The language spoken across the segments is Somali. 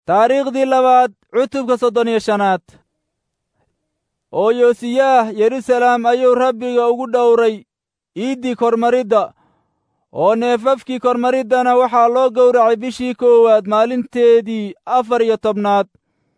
taariikhdii labaad cutubka soddon iyo shanaad oo yoosiyaah yeruusalaam ayuu rabbiga ugu dhowray iiddii kormaridda oo neefafkii kormariddana waxaa loo gowracay bishii koowaad maalinteedii afar iyo tobnaad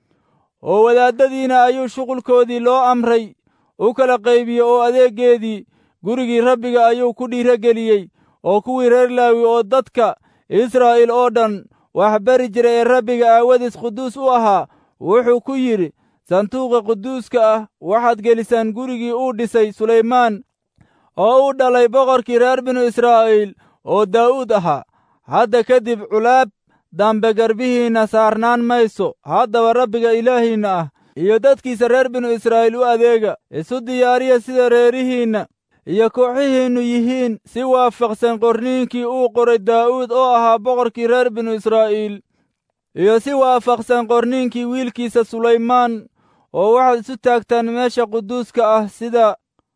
oo wadaaddadiina ayuu shuqulkoodii loo amray u kala qaybiye oo adeeggeedii gurigii rabbiga ayuu ku dhiirogeliyey oo kuwii reer laawi oo dadka israa'iil oo dhan wax bari jiray ee rabbiga aawadiis quduus u ahaa wuxuu ku yidhi sanduuqa quduuska ah waxaad gelisaan gurigii uu dhisay sulaymaan oo u dhalay boqorkii reer binu israa'iil oo daa'uud ahaa hadda kadib culaab dambe garbihiinna saarnaan mayso haddaba rabbiga ilaahiinna ah iyo dadkiisa reer binu israa'iil u adeega isu diyaariya sida reerihiinna iyo kooxihiinnu yihiin si waafaqsan qorniinkii uu qoray daa'uud oo ahaa boqorkii reer binu israa'iil iyo si waafaqsan qorniinkii wiilkiisa sulaymaan oo waxaad isu taagtaan meesha quduuska ah sida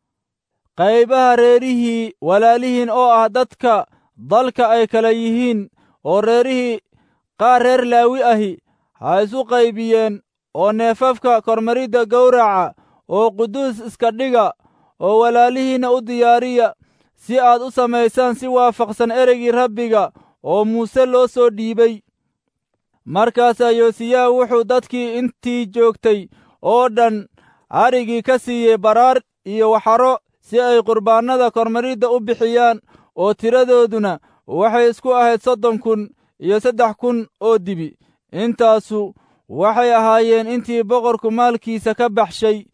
qaybaha reerihii walaalihiin oo ah dadka dalka ay kala yihiin oo reerihii qaar reer laawi ahi ha isu qaybiyeen oo neefafka kormaridda gowraca oo quduus iska dhiga oo walaalihiinna u diyaariya si aad u samaysaan si waafaqsan ereygii rabbiga oo muuse loo soo dhiibay markaasaa yoosiyaah wuxuu dadkii intii joogtay oo dhan arigii ka siiyey baraar iyo waxaro si ay qurbaannada kormaridda u bixiyaan oo tiradooduna waxay isku ahayd soddon kun iyo saddex kun oo dibi intaasu waxay ahaayeen intii boqorku maalkiisa ka baxshay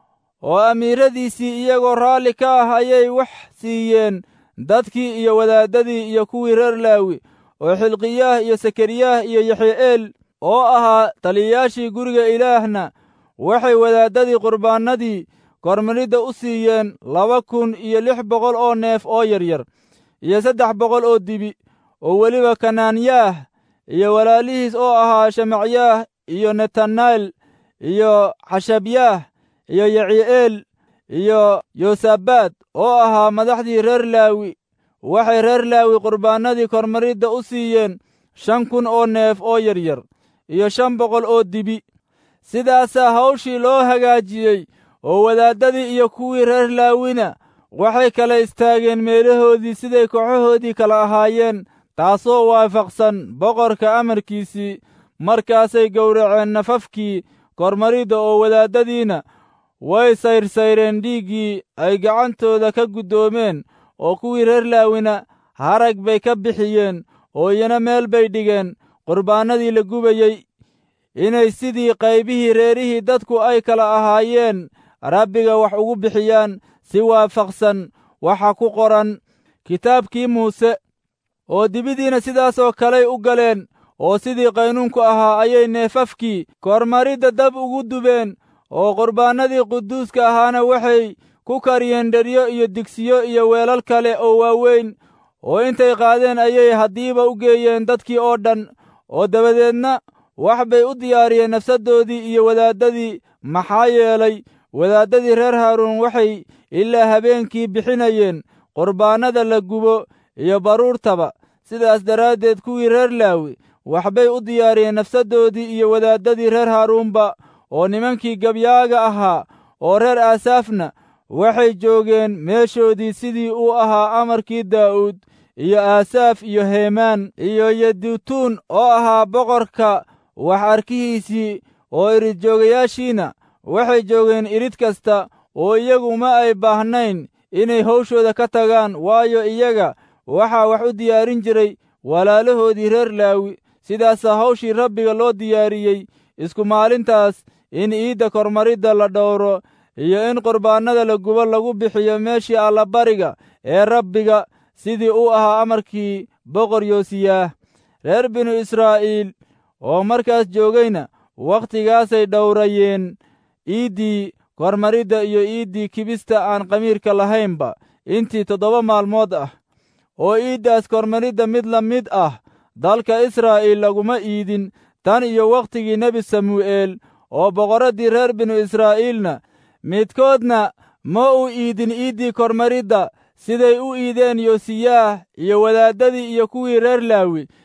oo amiiradiisii iyagoo raalli ka ah ayay wax siiyeen dadkii iyo wadaaddadii iyo kuwii reer laawi oo xilqiyaah iyo sakariyaah iyo yaxye'eel oo ahaa taliyayaashii guriga ilaahna waxay wadaaddadii qurbaannadii kormaridda u siiyeen laba kun iyo lix boqol oo neef oo yaryar iyo saddex boqol oo dibi oo weliba kanaanyaah iyo walaalihiis oo ahaa shamacyaah iyo netanayl iyo xashabyaah iyo yaci'eel iyo yosabaad oo ahaa madaxdii reer laawi waxay reer laawi qurbaannadii kormaridda u siiyeen shan kun oo neef oo yaryar iyo shan boqol oo dibi sidaasaa hawshii loo hagaajiyey oo wadaaddadii iyo kuwii reer laawina waxay kala istaageen meelahoodii siday kooxahoodii kala ahaayeen taasoo waafaqsan boqorka amarkiisii markaasay gowraceen nafafkii kormaridda oo wadaaddadiina way sayrsayreen dhiiggii ay gacantooda ka guddoomeen oo kuwii reer laawina harag bay ka bixiyeen oo iyana meel bay dhigeen qurbaannadii la gubayey inay sidii qaybihii reerihii dadku ay kala ahaayeen rabbiga wax ugu bixiyaan si waafaqsan waxa ku qoran kitaabkii muuse oo dibidiina sidaasoo kaley u galeen oo sidii qaynuunku ahaa ayay neefafkii kormaridda dab ugu dubeen oo qurbaannadii quduuska ahaana waxay ku kariyeen dheryo iyo digsiyo iyo weelal kale oo waaweyn oo intay qaadeen ayay haddiiba u geeyeen dadkii oo dhan oo dabadeedna wax bay u diyaariyeen nafsaddoodii iyo wadaaddadii maxaa yeelay wadaaddadii reer haaruun waxay ilaa habeenkii bixinayeen qurbaannada la gubo iyo baruurtaba sidaas daraaddeed kuwii reer laawi waxbay u diyaariyeen nafsaddoodii iyo wadaaddadii reer haaruunba oo nimankii gabyaaga ahaa oo reer aasaafna waxay joogeen meeshoodii sidii uu ahaa amarkii daa'uud iyo aasaaf iyo heemaan iyo yedutuun oo ahaa boqorka wax arkihiisii oo iridjoogayaashiina waxay joogeen irid kasta oo iyagu ma ay baahnayn inay hawshooda ka tagaan waayo iyaga waxaa wax u diyaarin jiray walaalahoodii reer laawi sidaasaa hawshii rabbiga loo diyaariyey isku maalintaas in iidda kormaridda la dhowro iyo in qurbaannada la gubo lagu bixiyo meeshii allabariga ee rabbiga sidii uu ahaa amarkii boqor yoosiyaah reer binu israa'iil oo markaas joogayna wakhtigaasay dhowrayeen iiddii kormaridda iyo iiddii kibista aan qamiirka lahaynba intii toddoba maalmood ah oo iiddaas kormaridda mid la mid ah dalka israa'iil laguma iidin tan iyo wakhtigii nebi samuu'eel oo boqorraddii reer binu israa'iilna midkoodna ma uu iidin iiddii kormaridda siday u iideen yoosiyaah iyo wadaaddadii iyo kuwii reer laawi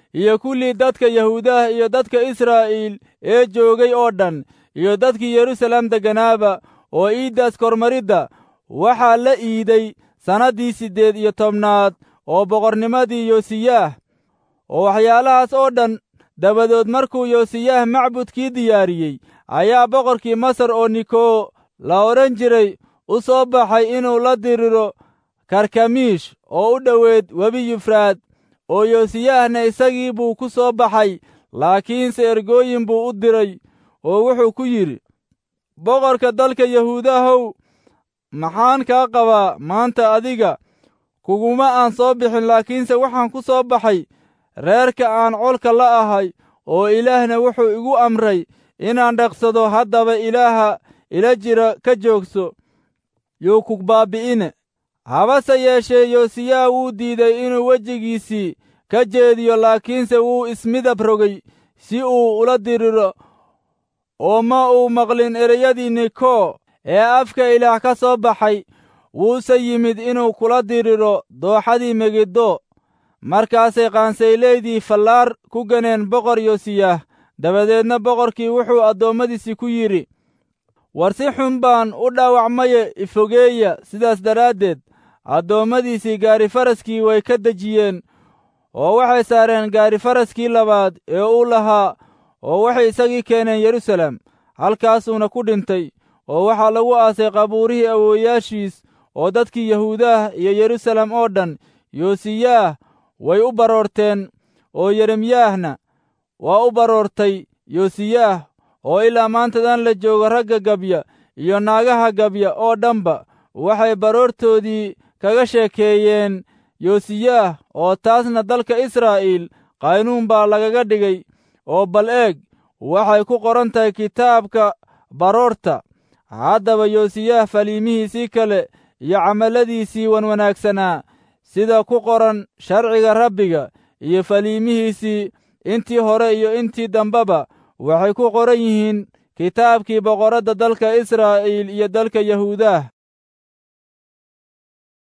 iyo kullii dadka yahuudaha iyo dadka israa'iil ee joogay oo dhan iyo dadkii yeruusaalem degganaaba oo iiddaas kormaridda waxaa la iiday sannaddii siddeed iyo tobnaad oo boqornimadii yosiyaah oo waxyaalahaas oo dhan dabadood markuu yosiyaah macbudkii diyaariyey ayaa boqorkii masar oo nikoo la odhan jiray u soo baxay inuu la diriro karkamiish oo u dhoweed webi yufraad oo yosiyaahna isagii buu ku soo baxay laakiinse ergooyin buu u diray oo wuxuu ku yidhi boqorka dalka yahuudahow maxaan kaa qabaa maanta adiga kuguma aan soo bixin laakiinse waxaan ku soo baxay reerka aan colka la ahay oo ilaahna wuxuu igu amray inaan dhaqsado haddaba ilaaha ila jira ka joogso yuu ku baabbi'ine habase yeeshee yosiyaa wuu diiday inuu wejigiisii ka jeediyo laakiinse wuu ismidab rogay si uu ula diriro oo ma uu maqlin ereyadii nikoo ee afka ilaah ka soo baxay wuuse yimid inuu kula diriro dooxadii megiddo markaasay qaansayleydii fallaar ku ganeen boqor yosiyaah dabadeedna boqorkii wuxuu addoommadiisii ku yidhi war si xun baan u dhaawacmaye ifogeeya sidaas daraaddeed addoommadiisii gaarifaraskii way ka dejiyeen oo waxay saareen gaarifaraskii labaad ee uu lahaa oo waxay isagii keeneen yeruusaalem halkaasuuna ku dhintay oo waxaa lagu aasay qabuurihii awoowayaashiis oo dadkii yahuudaah iyo yeruusaalem oo dhan yosiyaah way u baroorteen oo yeremyaahna waa u baroortay yosiyaah oo ilaa maantadan la joogo ragga gabya iyo naagaha gabya oo dhanba waxay baroortoodii kaga sheekeeyeen yosiyaah oo taasna dalka israa'iil qaynuun baa lagaga dhigay oo bal eeg waxay ku qoran tahay kitaabka baroorta haddaba yosiyaah faliimihiisii kale iyo camalladiisii wanwanaagsanaa sida ku qoran sharciga rabbiga iyo faliimihiisii intii hore iyo intii dambeba waxay ku qoran yihiin kitaabkii boqorradda dalka israa'iil iyo dalka yahuudaah